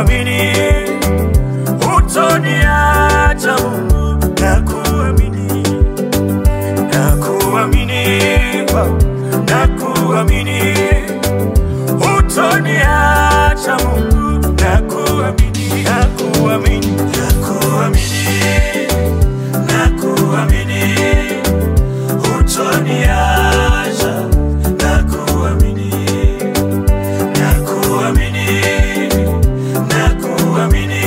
kuamini utoniacha Mungu, na kuamini na kuamini na kuamini utoniacha Mungu, na kuamini na kuamini na kuamini na kuamini utoniacha na kuamini na kuamini na kuamini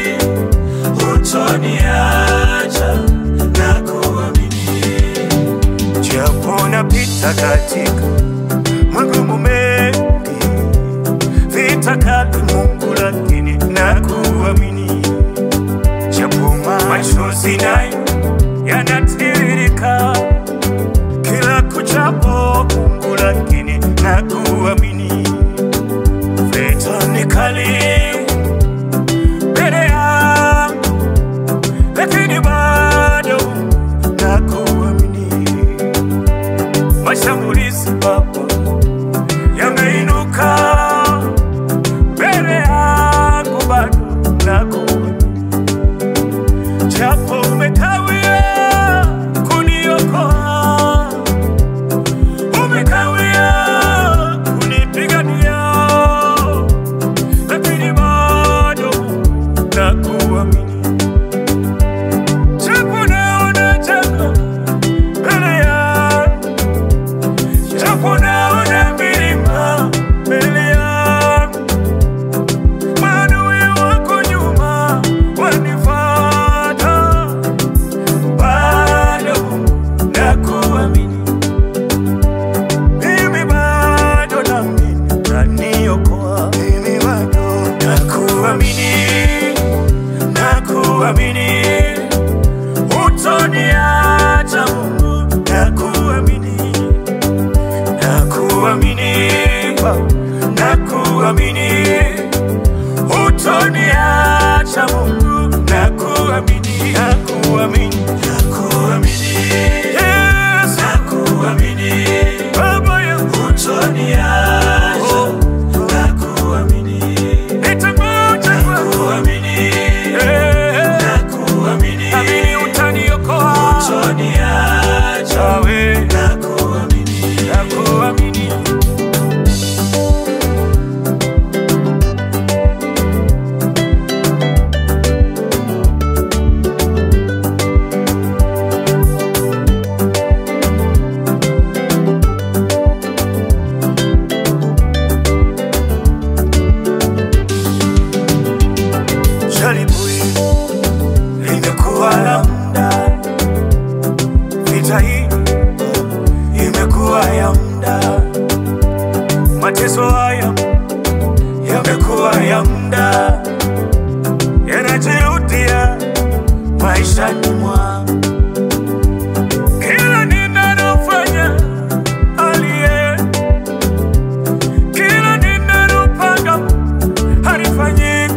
utoniacha na kuamini japo napita katika magumu mengi vita kali Mungu lakini na kuamini japo machozi nayo yanatiririka kila kuchapo Mungu lakini na kuamini vita ni kali mbele yangu lakini bado na kuamini mashambulizi Baba yameinuka mbele yangu bado na kuamini japo umekawia kuniokoa, umekawia kunipigania, lakini bado nakuamini. Japo naona janga mbele yangu, japo naona milima mbele yangu maadui wako nyuma wanifata, bado nakuamini, mimi bado naamini utaniokoa, mimi bado nakuamini, nakuamini utoniacha Mungu, nakuamini, nakuamini, nakuamini utoniacha Mungu, nakuamini, nakuamini, nakuamini, Yesu, nakuamini, Baba yangu, utoniacha, nakuamini, nitangoja, nakuamini, nakuamini, amini utaniokoa, utoniacha, we, nakuamini, nakuamini. jaribu hili limekuwa la muda, vita hii imekuwa ya muda, mateso haya yamekuwa ya muda, yanajirudia maishani mwangu. Kila ninalofanya aliye, kila ninalopanga halifanyiki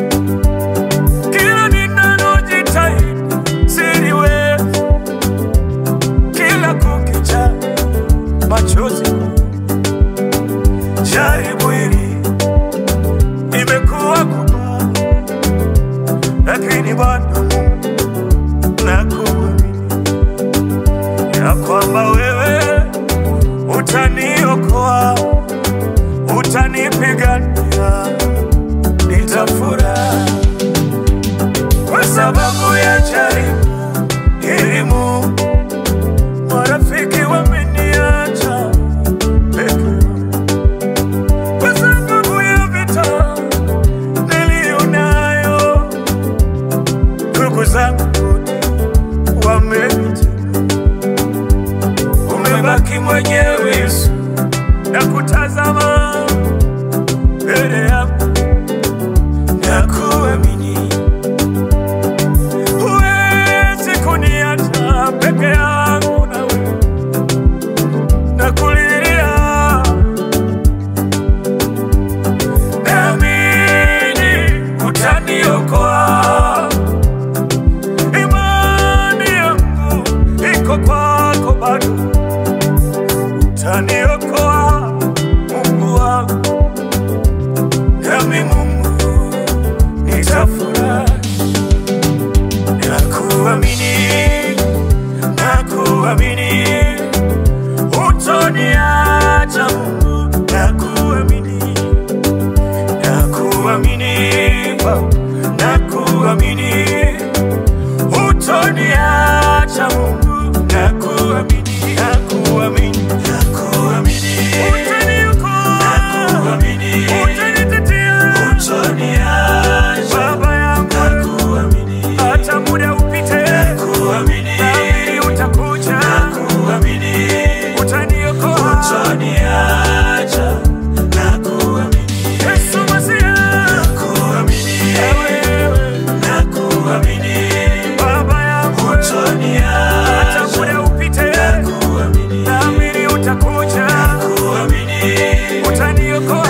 kila ninalojitahidi siliwezi, kila kukicha machozi, jaribu hili imekuwa kubwa, lakini bado nakuamini ya kwamba wewe utaniokoa, utanipigania, nitafurahi kwa sababu ya jaribu elimu, marafiki wameniacha peke yangu. kwa sababu ya vita niliyo nayo, ndugu zangu wote wamenitenga, umebaki mwenyewe Yesu na kutazama mbele yako hutoniacha Mungu, nakuamini, nakuamini, nakuamini, utaniokoa, nakuamini, utanitetea, hutoniacha Baba yangu, nakuamini, hata muda upite, nakuamini, naamini utakuja, nakuamini, utaniokoa, hutoniacha, nakuamini, Yesu Masiya, nakuamini, wewe, nakuamini, Baba yangu, hutoniacha, hata muda upite, nakuamini, naamini utakuja, nakuamini, utaniokoa